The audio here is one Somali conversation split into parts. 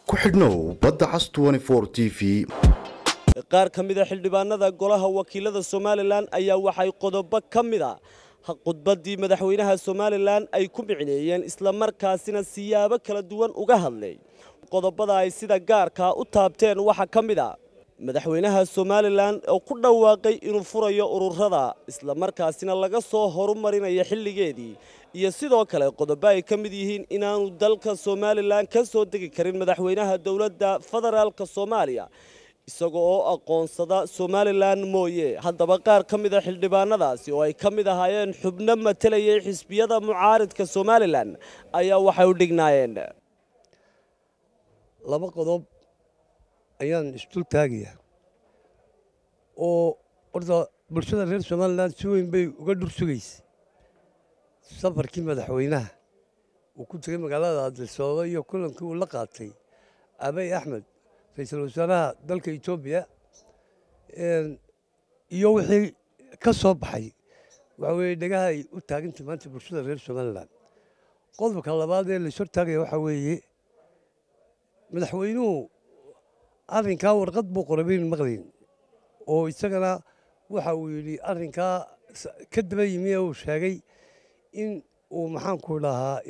ku xidhnow badda cas t v qaar ka mida xildhibaanada golaha wakiilada somalilan ayaa waxay qodobo ka mida khudbaddii madaxweynaha somalilan ay ku micneeyeen islamarkaasina siyaabo kala duwan uga hadlay qodobada ay sida gaarkaa u taabteen waxaa ka mid a madaxweynaha somalilan oo ku dhawaaqay inuu furayo ururada islamarkaasina laga soo horumarinayo xilligeedii iyo sidoo kale qodobo ay ka mid yihiin inaanu dalka somalilan ka soo degi karin madaxweynaha dowladda federaalk soomaaliya isaga oo aqoonsada somalilan mooye haddaba qaar ka mida xildhibaanadaasi oo ay ka mid ahaayeen xubno matalayay xisbiyada mucaaridka somalilan ayaa waxay u dhignaayeen laba qodob ayaan isdul taagayaa oo horta bulshada reer somalilan si weyn bay uga dhur sugaysay safarkii madaxweynaha uu ku tegay magaalada adisababa iyo kulankii uu la qaatay abay axmed ra-iisul wasaaraha dalka etoobiya iyo wixii ka soo baxay waxa weeye dhegaha ay u taagantay maanta bulshada reer somalilan qodobka labaad ee lays hortaagaya waxaa weeye madaxweynuhu arrinkaa warqad buu qoray baynu maqlayn oo isagana waxa uu yidhi arrinkaa ka daba yimi ee uu sheegay in uu maxaanku dhahaa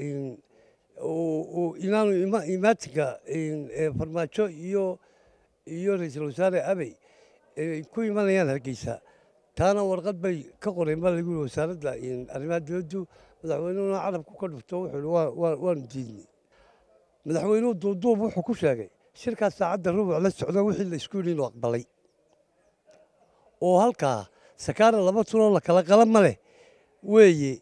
inaanu imaatinka farmaajo iyo iyo ra-iisul wasaare abey ay ku imanayaan hargeysa taana warqad bay ka qoreen baa lagu yihi wasaaradda arrimaha dibaddu madaxweynuhuna carabku ka dhufto wuxuu yihi waanu diidnay madaxweynuhu duuduub wuxuu ku sheegay shirkaas saacadda rubuc la socda wixii la isku yidhi inuu aqbalay oo halkaa sakaara laba tuloo la kala qala ma leh weeye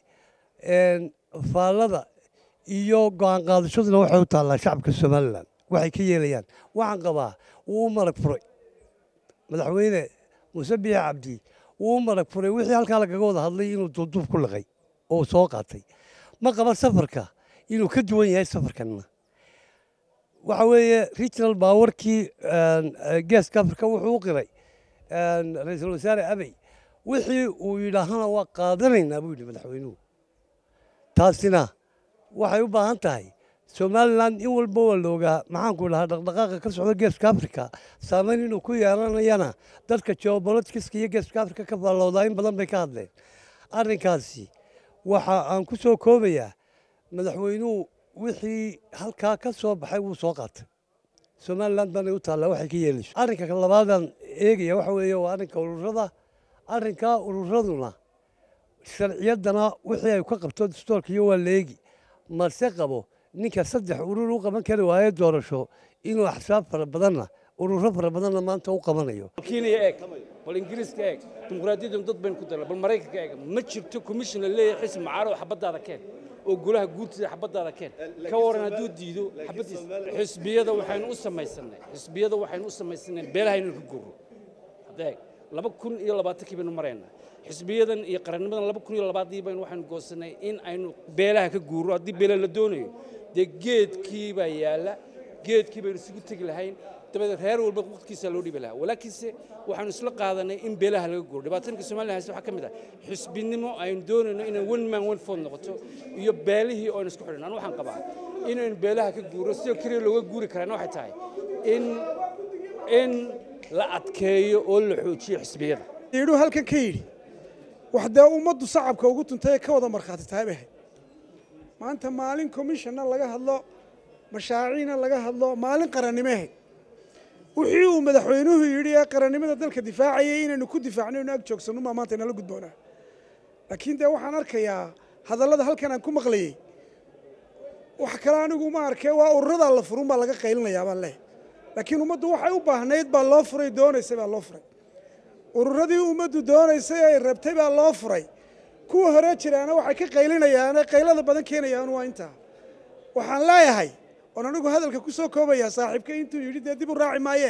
faallada iyo go-aan qaadashaduna waxay u taallaa shacabka somalilan waxay ka yeelayaan waxaan qabaa wuu u marag furay madaxweyne muuse biixi cabdi wuu u marag furay wixii halkaa lagaga wada hadlay inuu duuduub ku liqay oo soo qaatay ma qaba safarka inuu ka duwan yahay safarkanna waxa weeye regional baawarkii geeska africa wuxuu u qiray ra-iisul wasaare abey wixii uu yidhaahana waa qaadanaynaa buu yidhi madaxweynuhu taasina waxay u baahan tahay somalilan in walba waa la ogaa maxaanku dhahaa dhaqdhaqaaqa ka socda geeska africa saamayn inuu ku yeelanayana dadka geobolitiska iyo geeska africa ka faalloodaa in badan bay ka hadleen arrinkaasi waxa aan ku soo koobayaa madaxweynuhu wixii halkaa ka soo baxay wuu soo qaatay somalilan baanay u taallaa waxay ka yeelayso arrinka labaadaan eegaya waxa weeye waa arrinka ururada arrinkaa ururaduna sharciyaddana wixii ay ka qabto dastoorka iyo waa la eegi mase qabo ninka saddex urur u qaban kari waaye doorasho inuu axsaab fara badanna ururo fara badanna maanta u qabanayo kenya eeg bal ingiriiska eeg dimuqraadiyadan dad baynu ku darna bal maraykanka eeg ma jirto commission la leeyahay xisbi mucaarad oo xabadaada keen oo golaha guurtida xabadaada keen ka waran hadduu diido xabadiisa xisbiyada waxaynu u samaysanay xisbiyada waxaynu u samaysanay beelaha inaynu ka gurro hadeeg laba kun iyo labaatankii baynu maraynaa xisbiyadan iyo qarannimadan laba kun iyo labaadii baynu waxaynu goosanay in aynu beelaha ka guurro haddii beela la doonayo dee geedkii baa yaalla geedkii baynu isugu tegi lahayn dabadeed reer walba waqtigiisa loo dhibi lahaa walaakiinse waxaanu isla qaadanay in beelaha laga guuro dhibaatanka somalilan haysta waxaa ka mid ah xisbinimo aynu doonayno inay one man one food noqoto iyo beelihii oo aynu isku xidhan anu waxaan qabaa inaynu beelaha ka guuro sidoo keliya looga guuri karaana waxay tahay in in la adkeeyo oo la xoojiyo xisbiyada yidhuu halkan ka yidhi wax dee ummaddu sacabka ugu tuntay ee ka wada markhaati tahay bay ahayd maanta maalin commissionna laga hadlo mashaaciina laga hadlo maalin qarannimo ahayd wixii uu madaxweynuhu yidhi ee qarannimada dalka difaacayay inaynu ku difaacno inu ag joogsanno maa maanta inala gudboonaa laakiin dee waxaan arkayaa hadallada halkan aan ku maqlayey wax kale anigu ma arkee waa ururadaa la furun baa laga qaylinayaa baan leh laakiin ummaddu waxay u baahnayd baa loo furay doonaysay baa loo furay ururadii ummaddu doonaysay ay rabtay baa loo furay kuwa hore jiraana waxay ka qaylinayaane qaylada badan keenayaan waa intaa waxaan leeyahay oon anigu hadalka ku soo koobayaa saaxiibka intuu yidhi dee dib u raaci maayee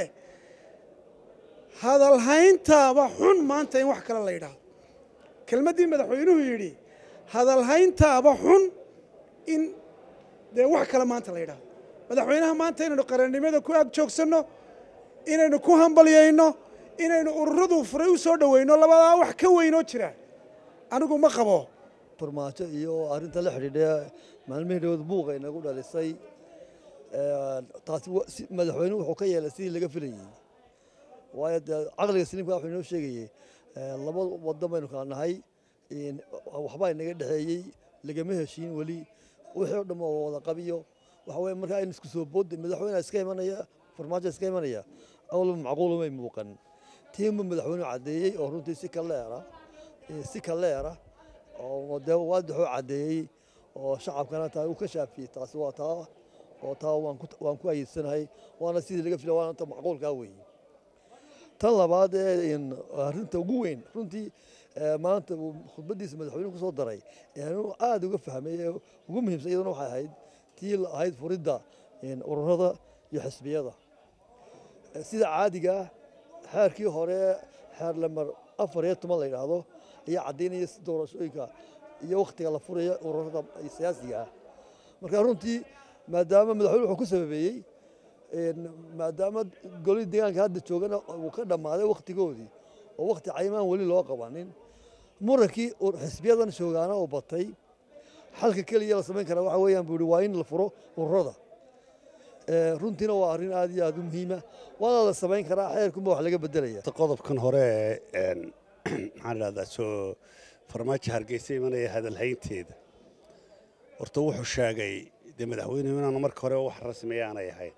hadalhayntaaba xun maanta in wax kale la yidhaahdo kelmaddii madaxweynuhu yidhi hadalhayntaaba xun in dee wax kale maanta la yidhaahdo madaxweynaha maanta inaynu qarannimada ku ag joogsanno inaynu ku hambalyayno inaynu ururadu furay u soo dhoweyno labadaa wax ka weynoo jira anigu ma qabo farmaajo iyo arrinta la xidhiidha maalmihii dhawood buuqa inagu dhalisay taasi madaxweynuhu wuxuu ka yeelay sidii laga filayey waayo dee caqliga saliimka wuxuu inoo sheegayey laba waddan baynu kala nahay waxbaa inaga dhexeeyey lagama heshiin weli wixii o dhan oo wada qabiyo waxa weye markaa in isku soo boodda madaxweyne iska imanaya farmaajo iska imanaya awalba macquulumay muuqan tiinba madaxweynuhu caddeeyey oo runtii si kaleera si kaleera oo dee waadixuu caddeeyey oo shacabkana taa uu ka shaafiyey taasi waa taa oo taa waan ku ayeedsanahay waana sidii laga filay waana ta macquulkaa weeye tan labaad ee arrinta ugu weyn runtii maanta uu khudbaddiisa madaxweynuhu ku soo daray anu aada uga fahmay ee ugu muhiimsan iyaduna waxay ahayd tii ahayd furidda ururada iyo xisbiyada sida caadiga xeerkii hore xeer lamar afar iyo toban la yidhaahdo ayaa caddaynaya si doorashooyinka iyo wakhtiga la furaya ururada siyaasiga ah marka runtii maadaama madaxweyne wuxuu ku sababeeyey maadaama golihii deegaanka hadda joogana uu ka dhammaaday wakhtigoodii oo wakhti cayimaan weli loo qabanin murankii xisbiyadan joogaana uu batay xalka keliya la samayn karaa waxa weeyaan buu yihi waa in la furo ururada runtiina waa arrin aad iyo aad u muhiima waana la samayn karaa xeerkunba wax laga bedelaya qodobkan hore maxaan idhahdaa soo farmaajo hargeysa imanaya hadalhaynteeda horta wuxuu sheegay dee madaxweynuhu inaanu marka hore wax rasmiya aanay ahayn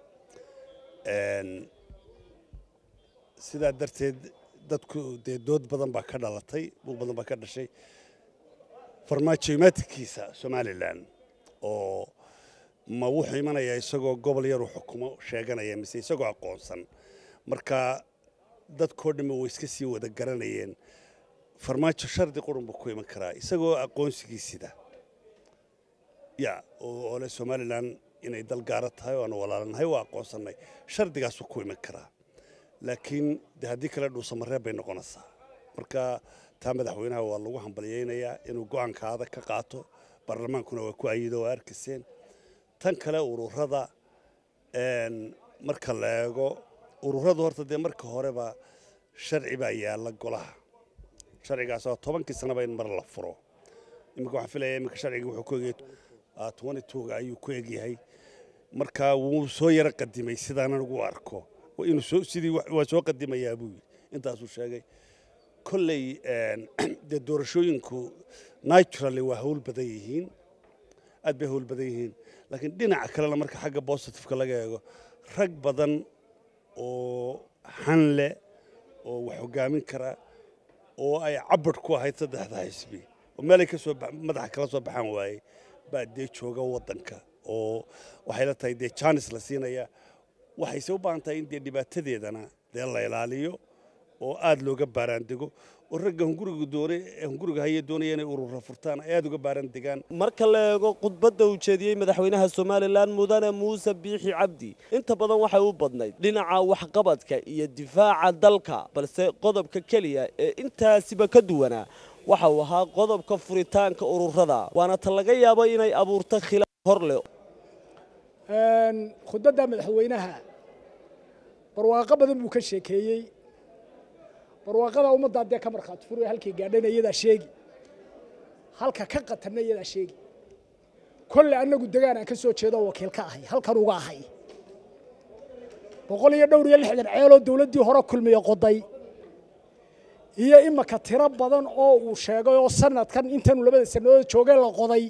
sidaa darteed dadku dee dood badan baa ka dhalatay buuq badan baa ka dhashay farmaajo imaadkiisa somalilan oo ma wuxuu imanayaa isagoo gobol yaru xukumo sheeganaya mise isagoo aqoonsan marka dadkoo dhamme way iska sii wada garanayeen farmaajo shardi qurun buu ku iman karaa isagoo aqoonsigiisida ya oo le somalilan inay dal gaara tahay oo aanu walaalanahay waa aqoonsannay shardigaasuu ku iman karaa laakiin de haddii kale dhuusamareeb bay noqonaysaa marka taa madaxweynaha waa lagu hambalyaynayaa inuu go'aanka adag ka qaato baarlamaankuna waa ku ayido waa arkiseen tan kale ururada marka la eego ururadu horta dee marka horeba sharci baa yaalla golaha sharcigaas oo tobankii sanaba in mar la furo iminka waxaan filaya iminka sharciga wuxuu ku egyahay twenty twoga ayuu ku egyahay marka wuu soo yaro qadimay sidaanan ugu arko inuu soo sidii waa soo qadimayaa buu yidhi intaasuu sheegay kolley dee doorashooyinku naturally waa hawl badan yihiin aad bay hawl badan yihiin laakiin dhinaca kalena marka xagga positiveka laga eego rag badan oo xan leh oo wax hogaamin kara oo ay cabad ku ahayd saddexda xisbi oo meelay kasoo madaxa kala soo baxaan waaye baa dee jooga waddanka oo waxay la tahay dee jaanis la siinaya waxayse u baahan tahay in dee dhibaatadeedana dee la ilaaliyo oo aad looga baaraandego oo ragga hunguriga doone hunguriga haya doonaya inay urura furtaan ay aad uga baaraan degaan marka la eego khudbadda uu jeediyey madaxweynaha somalilan mudane muuse biixi cabdi inta badan waxay u badnayd dhinaca waxqabadka iyo difaaca dalka balse qodobka keliya ee intaasiba ka duwanaa waxa uu ahaa qodobka furitaanka ururada waana ta laga yaabo inay abuurto khilaaf hor leh khudbadda madaxweynaha barwaaqo badan buu ka sheekeeyey barwaaqada ummaddaa dee ka markhaati furaya halkay gaadhana iyadaa sheegi halka ka qatanna iyadaa sheegi kolle annagu degaan aan ka soo jeedo wakiil ka ahay halkan uga ahay boqol iyo dhowr iyo lixdan ceeloo dawladdii hore kulmiya qoday iyo imaka tiro badan oo uu sheegay oo sanadkan intanu labada sannadood joogay la qoday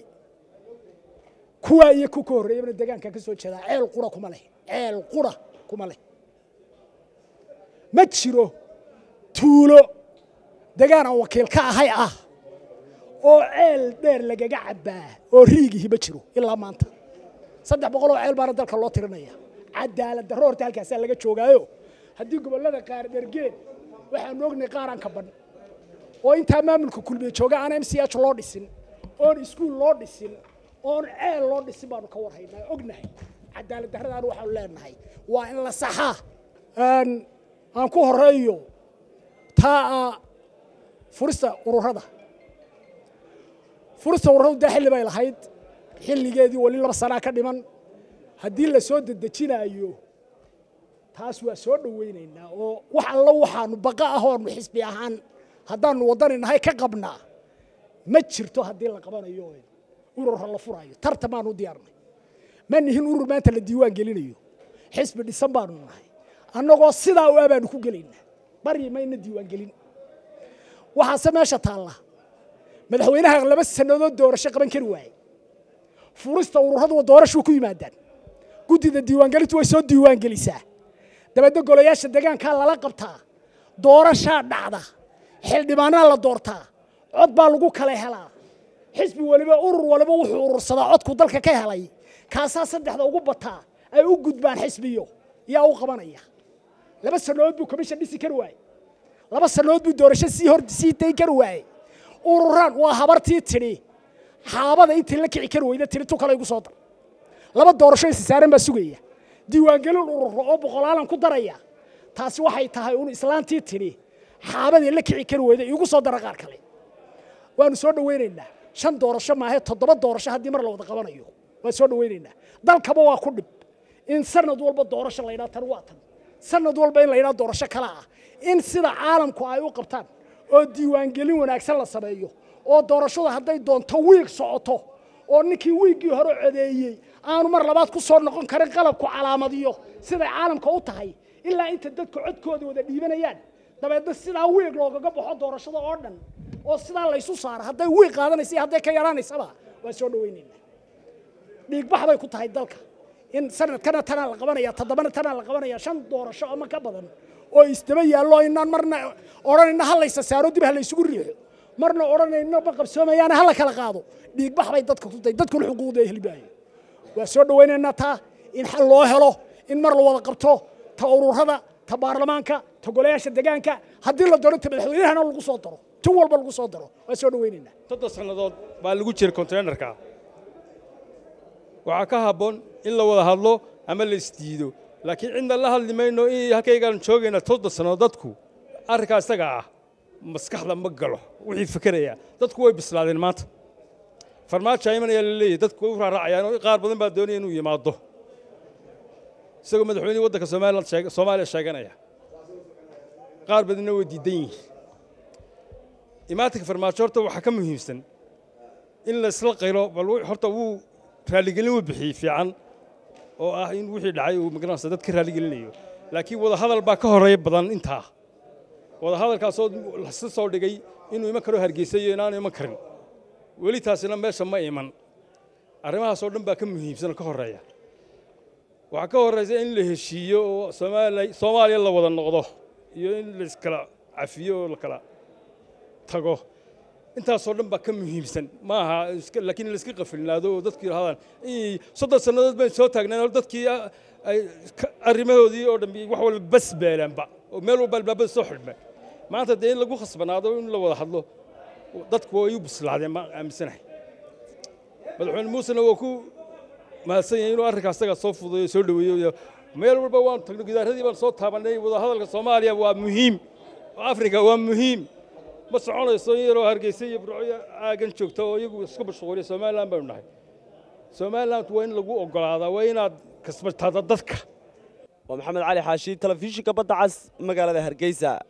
kuwaa iyo ku ka horreeyabana degaankaan ka soo jeedaa ceel qura kuma leh ceel qura kuma leh ma jiro tuulo degaan aan wakiil ka ahay ah oo ceel dheer lagaga cabbaa oo riigihi ma jiro ilaa maanta saddex boqol oo ceel baana dalka loo tirinaya cadaalad darro horta halkaasaa laga joogaayo haddii gobollada qaar dhergeen waxaanu ognay qaaraan ka ban oo intaa maamulka kulmiye jooga aan m c h loo dhisin oon iskuul loo dhisin oon ceel loo dhisin baanu ka warhaynaa ognahay cadaalad darradaan waxaanu leenahay waa in la saxaa aan ku horeeyo taa furista ururada furista ururadu dee xilli bay lahayd xilligeedii weli laba sanaa ka dhiman haddii la soo dedejinaayo taas waa soo dhowaynaynaa oo wax allo waxaanu baqa ah oonu xisbi ahaan haddaanu waddani nahay ka qabnaa ma jirto haddii la qabanayo urura la furaayo tartamaanu diyaarnay ma nihin urur maanta la diiwaan gelinayo xisbi dhisan baanu nahay annagoo sidaa u abaanu ku gelaynaa baryi mayna diiwaan gelin waxaase meesha taalla madaxweynaha laba sannadood doorasho qaban kari waayey furista ururadu doorashuu ku yimaadaan guddida diiwaangelintu way soo diiwaan gelisaa dabeedna golayaasha deegaankaa lala qabtaa doorashaa dhacda xildhibaanaa la doortaa cod baa lagu kala helaa xisbi waliba urur waliba wuxuu urursadaa codku dalka ka helay kaasaa saddexda ugu bataa ay u gudbaan xisbiyo yaa u qabanaya laba sannadood buu commission dhisi kari waayey laba sannadood buu doorasho sii hor sii dayn kari waayey ururaan waa habartii tidhi xaabada intii la kici kari weyda tidhi tu kale igu soo dar laba doorasho isi saaran baa sugaya diiwaangelin ururo oo boqolaalan ku daraya taasi waxay tahay un islaantii tidhi xaabadii la kici kari weyda igu soo dara qaar kale waanu soo dhawaynaynaa shan doorasho maahe toddoba doorasho haddii mar la wada qabanayo waan soo dhawaynaynaa dalkaba waa ku dhib in sanad walba doorasho la yidhaha tan waa tan sanad walba in la yidhaha doorasho kale ah in sida caalamku ay u qabtaan oo diiwaangelin wanaagsan la sameeyo oo doorashada hadday doonto wiig socoto oo ninkii wiiggii hore codeeyey aanu mar labaad ku soo noqon karin qalabku calaamadiyo siday caalamka u tahay ilaa inta dadku codkooda wada dhiibanayaan dabeedna sidaa wiig loogaga baxo doorashada oo dhan oo sidaa laysu saaro hadday wiig qaadanaysa iyo hadday ka yaraanaysaba waan soo dhawaynaynaa dhiigbax bay ku tahay dalka in sanadkana tanaa la qabanaya toddobana tanaa la qabanaya shan doorasho ama ka badan oo isdaba yaallo inaan marna odhanayna ha laysa saaro dib ha laysugu riixo marna odhanayna ma qabsoomayaana ha la kala qaado dhiigbax bay dadka ku tahay dadkuna xuquuqda helibaayo waa soo dhawaynaynaa taa in xal loo helo in mar la wada qabto ta ururada ta baarlamaanka ta golayaasha deegaanka haddii la doono ta madaxweynahana lagu soo daro tin walba lagu soo daro waa soo dhawaynaynaa soddon sannadood baa lagu jira konteynerka waxaa ka habboon in la wada hadlo ama la isdiido laakiin cidna la hadli mayno in halkaygaan joogayna soddon sannadood dadku arrinkaa isaga ah maskaxda ma galo wixii fikeraya dadku way bislaadeen maanta farmaajo imanaya la leeyahy dadku way u raaracayaan oo qaar badan baa doonaya inuu yimaado isagoo madaxweynihii waddanka somaliland sheeg- soomaaliya sheeganaya qaar badanna way diidan yihiin imaatinka farmaajo horta waxaa ka muhiimsan in la isla qaylo bal wi- horta wuu raaligelin u bixiyey fiican oo ah in wixii dhacay uu magaranaysa dad ka raaligelinayo laakiin wadahadal baa ka horeeya badan intaa wadahadalkaasoo lasi soo dhigay inuu iman karo hargeysa iyo inaanu iman karin weli taasina meesha ma iman arrimahaasoo dhan baa ka muhiimsan oo ka horeeya waxaa ka horeysa in la heshiiyo oo Soomaali- soomaaliya la wada noqdo iyo in la iskala cafiyo oo la kala tago intaasoo dhan baa ka muhiimsan ma aha iska- laakiin in la iska qafilnaado oo dadku yidhahdaan "Ii, soddon sannadood bayn soo taagneen oo dadkii ah, ay ka- arrimahoodii oo dhan wax walba bas beelaanba oo meel walba albaabada soo xidhmeen maanta dee in lagu khasbanaado in la wada hadlo dadku way u bislaadeen ma aaminsanahay madaxweyne muusena waa ku mahadsan yahay inuu arrinkaas isaga soo fududeeyo soo dhoweeyo iyo meel walba waan tagno gidaaradii baan soo taabannay wadahadalka soomaaliya waa muhiim oo afrika waa muhiim ma soconayso in yaroo hargeysa iyo burco aagan joogta oo iyagu isku mashquuliya somaliland baynu nahay somaliland waa in lagu oggolaadaa waa inaad kasbataada dadka waa maxamed cali xaashi telefishinka badda cas magaalada hargeysa